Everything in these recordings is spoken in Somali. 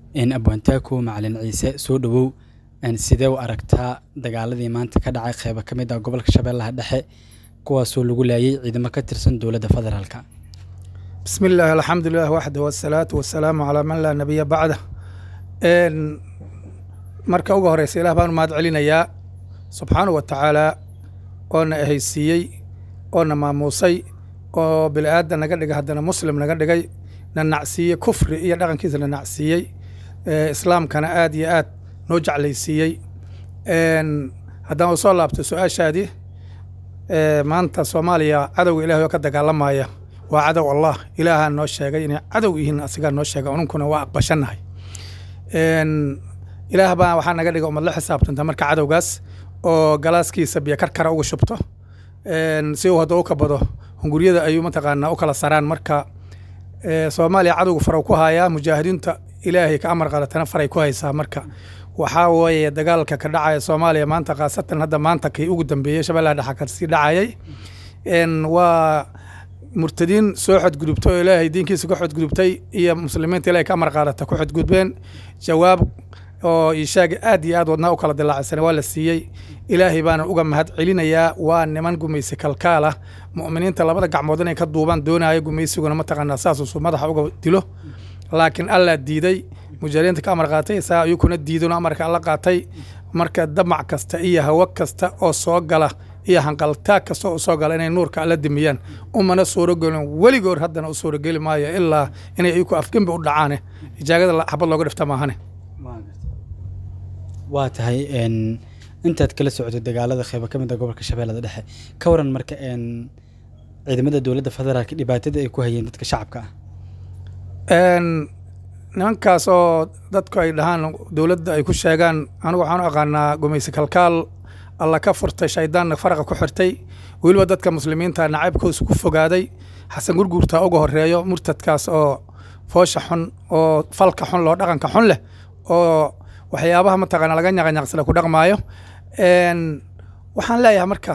abwaantaako macalin ciise soo dhowow sidee u aragtaa dagaaladii maanta ka dhacay qeybo ka mid ah gobolka shabeellaha dhexe kuwaasoo lagu laayay ciidamo ka tirsan dowladda federaalka bismi illaahi alxamdulilah waxda wasalaatu wasalaamu calaa man laa nabiya bacda marka uga horeysa ilah baan mahad celinayaa subxaanahu wa tacaalaa oona ehaysiiyey oona maamuusay oo bini aadan naga dhigay haddana muslim naga dhigay na nacsiiyey kufri iyo dhaqankiisa na nacsiiyey islaamkana aad iyo aad noo jeclaysiiyey haddaan u soo laabto su-aashaadii maanta soomaaliya cadowga ilahay oo ka dagaalamaya waa cadow allah ilaahaa noo sheegay inay cadow yihiin asigaa noo sheegay ununkuna waa aqbashannahay ilaah baa waxaa naga dhiga umad la xisaabtanta marka cadowgaas oo galaaskiisa biyo karkara uga shubto si uu hadda u kabado hunguryada ayuu mataqaanaa u kala saraan marka soomaaliya cadowga farow ku hayaa mujaahidiinta ilaahay ka amar qadatana faray ku haysaa marka waxaa weeye dagaalka ka dhacaya soomaaliya maanta khaasatan hadda maanta kii ugu dambeeyey shabeellaha dhexa kasii dhacayay waa murtadiin soo xodgudubtay oo ilaahay diinkiisa ka xodgudubtay iyo muslimiinta ilahay ka amar qaadata ku xodgudbeen jawaab oo ishaagi aad iyo aad wadnaa u kala dilaacsana waa la siiyey ilaahay baana uga mahad celinayaa waa niman gumaysi kalkaal ah mu'miniinta labada gacmood inay ka duubaan doonaayo gumaysiguna mataqaanaa saasuusu madaxa uga dilo laakiin allaa diiday mujahidiinta ka amar qaatay saa ayukuna diidano amarka alla qaatay marka damac kasta iyo hawo kasta oo soo gala iyo hanqaltaag kasta oo soo gala inay nuurka alla dimiyaan umana suurogelin weligoor haddana u suurogeli maayo ilaa inay ayuku afgembi u dhacaane ijaagada xabad looga dhifta maahane waa tahay intaad kala socotay dagaalada qeybo ka mid a gobolka shabeellada dhexe ka waran marka ciidamada dowladda federaalka dhibaatada ay ku hayeen dadka shacabka ah nimankaas oo dadku ay dhahaan dowladda ay ku sheegaan anigu waxaan u aqaanaa gumaysi kalkaal alla ka furtay shaydaanna faraqa ku xirtay weliba dadka muslimiinta nacaybkoosu ku fogaaday xasan gurguurtaa uga horeeyo murtadkaas oo foosha xun oo falka xun loo dhaqanka xun leh oo waxyaabaha mataqaana laga nyaqanyaqsada ku dhaqmaayo waxaan leeyahay marka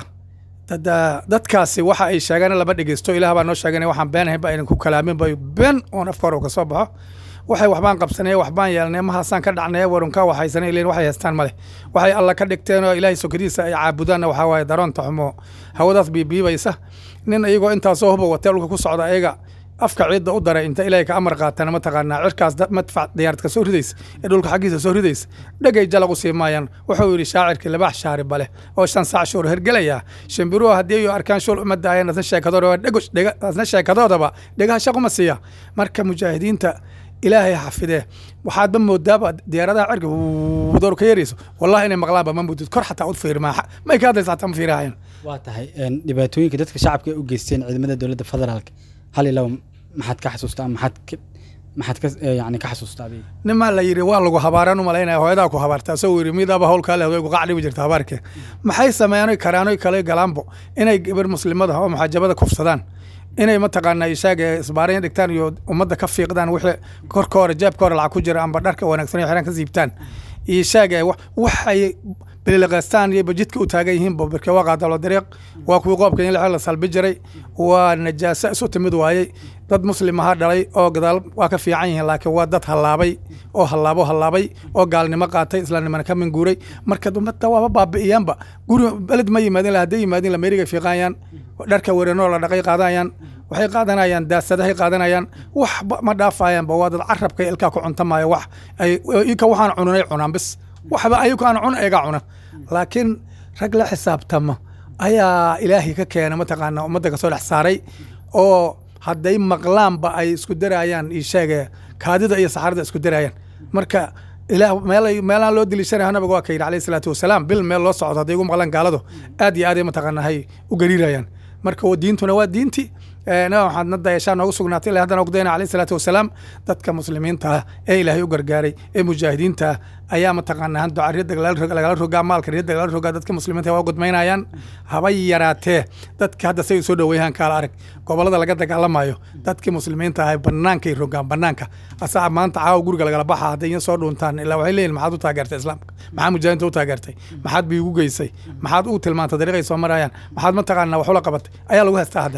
dadkaasi waxa ay sheegeen lama dhegeysto ilaah baa noo sheegana waxaan beenahayn ba aynan ku kalaamin bay been oon afka hore ka soo baxo waxay waxbaan qabsanay waxbaan yeelnay mahaasaan ka dhacnay warunka waxaysanay ileen waxay haystaan male waxay alla ka dhigteen oo ilaahay sokadiisa ay caabudaanna waxaa waaye daroonta xumo hawadaas biibiibaysa nin iyagoo intaasoo huba watee dhulka ku socda ayaga afka ciidda u daray inta ilaahay ka amar qaatana mataqaanaa cirkaas madfac diyaarad soo ridaysa ee dhulka xaggiisa soo ridaysa dhegay jalaq u sii maayaan wuxuu yidhi shaacirkii labax shaari bale oo shan saac shuur hergelaya shimbiruhu haddii ay arkaan shul uma daayeen asna sheekadoodaba dhegos dhega asna sheekadoodaba dhegaha shaquma siiya marka mujaahidiinta ilaahay xafidee waxaadba moodaaba diyaaradaha cirka door ka yarayso wallahi inay maqlaanba ma mudid kor xataa ud fiirmaa may ka hadlaysa xataa ma fiirahayan waa tahay dhibaatooyinka dadka shacabka ay u geysteen ciidamada dowladda federaalka hal ilaw maxaad ka xasuustaa maxaad ka maxaad ka yani ka xasuustaa adiga nimaa la yidhi waa lagu habaaraan u malaynaya hooyadaa ku habaarta asagoo yidhi midaaba howlkaa leh ku qacdhibi jirta habaarkee maxay sameeyaan karaanoy kale galaanbo inay gabar muslimada oo muxaajabada kufsadaan inay mataqaanaa ishaaga isbaaraya dhigtaan iyo ummadda ka fiiqdaan wixii korka hore jeebka hore lacag ku jira amba dharka wanaagsan iyo xiraan ka siibtaan ishaaga waxay bililiqaystaan iyo bajidka u taagan yihiin barke waa qaadalo dariiq waa kuwii qoobka in la salbi jiray waa najaaso isu timid waayey dad muslim ahaa dhalay oo gadaal waa ka fiican yihiin laakiin waa dad hallaabay oo hallaabo hallaabay oo gaalnimo qaatay islaamnimana ka minguuray marka ummadda waaba baabi'iyaanba guri beled ma yimaadin la hadday yimaadin la meeriga fiiqaayaan dharka weranoo la dhaqay qaadanayaan waxay qaadanayaan daasadahay qaadanayaan wax ma dhaafayaanba waa dad carabka ilkaa ku cuntamaayo wax ay ika waxaan cunanay cunaan bis waxba ayuka aan cun eega cuna laakiin rag la xisaabtama ayaa ilaahay ka keena mataqaana ummadda kasoo dhex saaray oo hadday maqlaanba ay isku darayaan isheege kaadida iyo saxarada isku darayaan marka ilaah meel meelaan loo deliishanaya nabiga waa ka yidhi alayhi salaatu wasalaam bil meel loo socdo hadday ugu maqlaan gaaladu aad iyo aad ay mataqaanahay u gariirayaan marka diintuna waa diinti nabi maxamed dayashaa noogu sugnaatay ilaa haddana ogdayna alayhi salaatu wasalaam dadka muslimiinta ah ee ilaahay u gargaaray ee mujaahidiinta ah ayaa mataqaanaa hando riyadda lagala rogaa maalka riyadda lagala rogaa dadka muslimiinta waa gudmaynayaan haba yaraatee dadka hadda say soo dhoweeyaan kaala arag gobolada laga dagaalamayo dadkii muslimiinta ah bannaankay rogaan bannaanka asaa maanta caawa guriga lagala baxa hadday in soo dhuuntaan ilaa waxay leeyihin maxaad u taageertay islaamka maxaad mujaahidiinta u taageertay maxaad biigu geysay maxaad u tilmaantay dariiqay soo marayaan maxaad mataqaanaa wax ula qabatay ayaa lagu haystaa haddana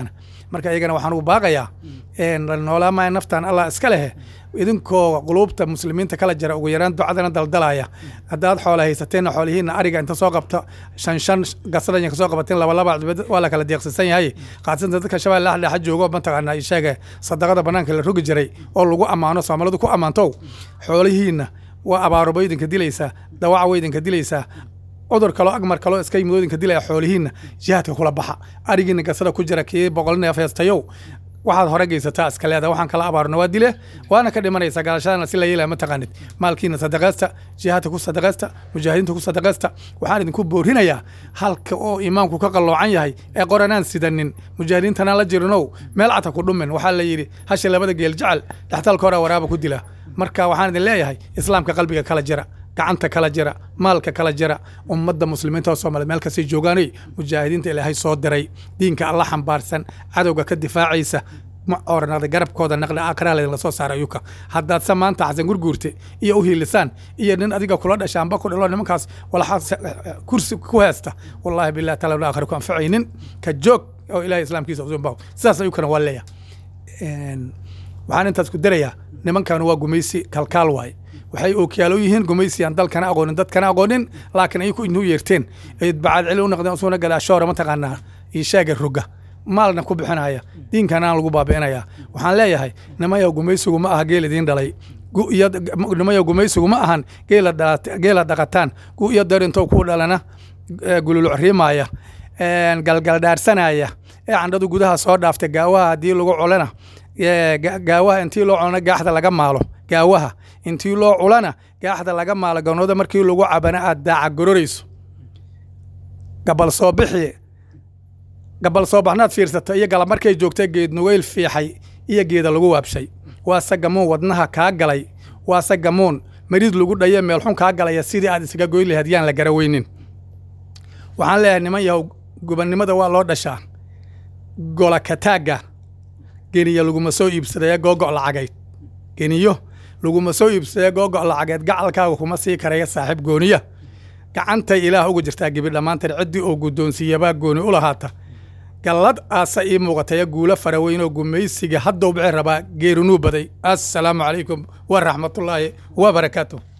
marka iyagana waxaan ugu baaqayaa noolaamaya naftan allah iska lehe idinkoo quluubta muslimiinta kala jira ugu yaraan ducadana daldalaya haddaad xoola haysateenna xoolihiinna ariga inta soo qabta shan shan gasrayan kasoo qabateen laba laba waa la kala deeqsisan yahay qaasanta dadka shabeelle dhexa joogo mataqaanaa isheege sadaqada banaanka la rogi jiray oo lagu ammaano soomaalidu ku ammaantow xoolihiinna waa abaaruba idinka dilaysaa dawaca way idinka dilaysaa cudur kaloo agmar kaloo iska yimid oo idinka dilaya xoolihiinna jihaadka kula baxa arigiina gasada ku jira kii boqol neef heestayow waxaad hore geysataa iska leedahay waxaan kala abaarno waa dile waana ka dhimanaysaa gaalashadana si la yeelaya ma taqaanid maalkiina sadaqaysta jihaadka ku sadaqaysta mujaahidiinta ku sadaqaysta waxaan idinku boorinayaa halka oo imaamku ka qalloocan yahay ee qoranaan sidanin mujaahidiintanaan la jirinow meel cata ku dhumin waxaa la yidhi hasha labada geel jecel dhextalka hore waraaba ku dila marka waxaan idin leeyahay islaamka qalbiga kala jira gacanta kala jira maalka kala jira ummadda muslimiinta oo soomaliya meel kastay joogaanay mujaahidiinta ilaahay soo diray diinka alla xambaarsan cadowga ka difaacaysa ma oranada garabkooda naqli aakraa laydinla soo saara ayuka haddaad se maanta xasan gurguurte iyo u hiilisaan iyo nin adiga kula dhasha amba ku dhalo nimankaas walaxaa kursi ku heesta wallahi billahi taala aakhira ku anfacaynin ka joog oo ilahay islaamkiisa usunbaho sidaas ayukana waa leeya waxaan intaas ku darayaa nimankan waa gumaysi kalkaal waaye waxay ookiyaalo yihiin gumaysi aan dalkana aqoonin dadkana aqoonin laakiin ayaku inuu yeerteen bacad celi u noqdeen usuna gadaashoora mataqaanaa iishaaga roga maalna ku bixinaya diinkana aan lagu baabi'inaya waxaan leeyahay nimayow gumaysigu ma aha geel idiin dhalay nimayow gumaysigu ma ahan geela dhaqataan gu iyo darintow kuu dhalana gululucriimaya galgaldhaarsanaya ee candhadu gudaha soo dhaaftay gaawaha haddii lagu culana gaawaha intii loo culana gaaxda laga maalo gaawaha intii loo culana gaaxda laga maalo ganooda markii lagu cabana aad daaca gororayso gabal soo bixi gabal soo baxnaad fiirsata iyo galab markay joogta geed nugeyl fiixay iyo geeda lagu waabshay waase gamuun wadnaha kaa galay waase gamuun mariid lagu dhaye meelxun kaa galaya sidii aad isaga goyn lahayd yaan la garaweynin waxaan leeyahay niman yahow gubannimada waa loo dhashaa gola kataagga geniyo laguma soo iibsadaya googo' lacageyd geniyo laguma soo iibsadaya googo' lacageed gacalkaaga kuma sii karaya saaxiib gooniya gacantay ilaah uga jirtaa gibi dhammaanteed ciddii oo guddoonsiiyabaa gooni u lahaata gallad aasa ii muuqataya guulo fara weyn oo gumaysiga haddow bixi rabaa geerinuu baday assalaamu calaykum waraxmatullaahi wa barakaatuh